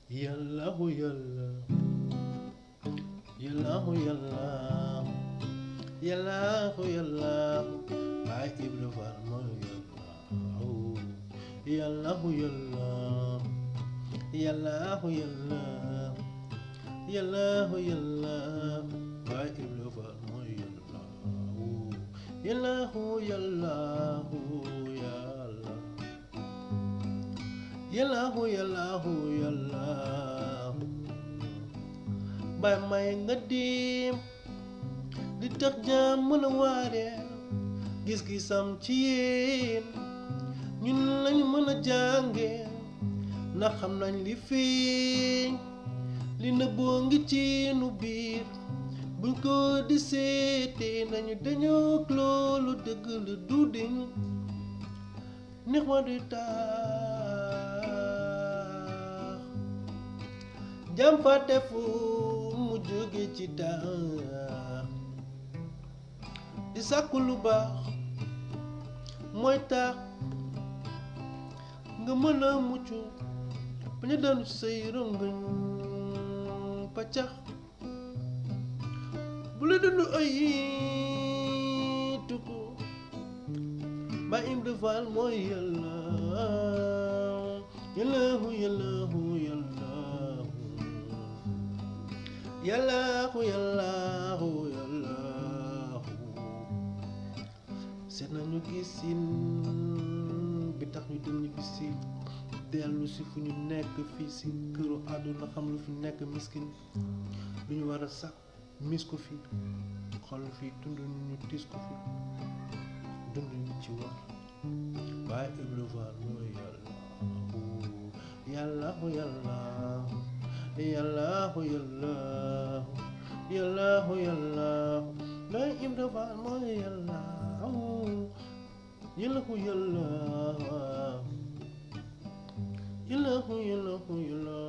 yàllahu yàlla yàllahu yàlla yàllahu yàlla baay Ibra Faal mooy yàlla yàllahu yàlla yàllahu yàlla yàllahu yàlla baay Ibra Faal mooy yàlla yàllahu yàllahu yàlla yàllahu yàllahu yàlla bay may nga dim di tax jaam mën a waare gis-gisam ci yéen ñun lañu mën a jànge ndax xam nañ li feeñ li nëbboo ngi ci nu biir buñ ko di seete nañu dañoo loolu dëgg la du diñ neex ma di taax jam fàtte fu mu jóge ci taax di sàkku lu baax mooy tax nga mën a mucc bañ a daanu say rongañ paccax bu la dund ay tukku ba Ibra Faal mooy yàlla yàllahu yàllahu yàllahu yàllahu yàllahu yàllahu seet nañu gisin bi tax ñu dem ñu bisi dellu si fu ñu nekk fii si këru àdduna xam lu fi nekk miskin lu ñu war a sax mis ko fi xool fii dund ñu tiis ko fi dund ñu ci war waaye Ibra Faal mooy yàllahu yàllahu yàllahu yàllahu yàllahu yàllahu waaye Ibra Faal mooy yàllahu yàllahu yàllahu yàllahu yàllahu yàllahu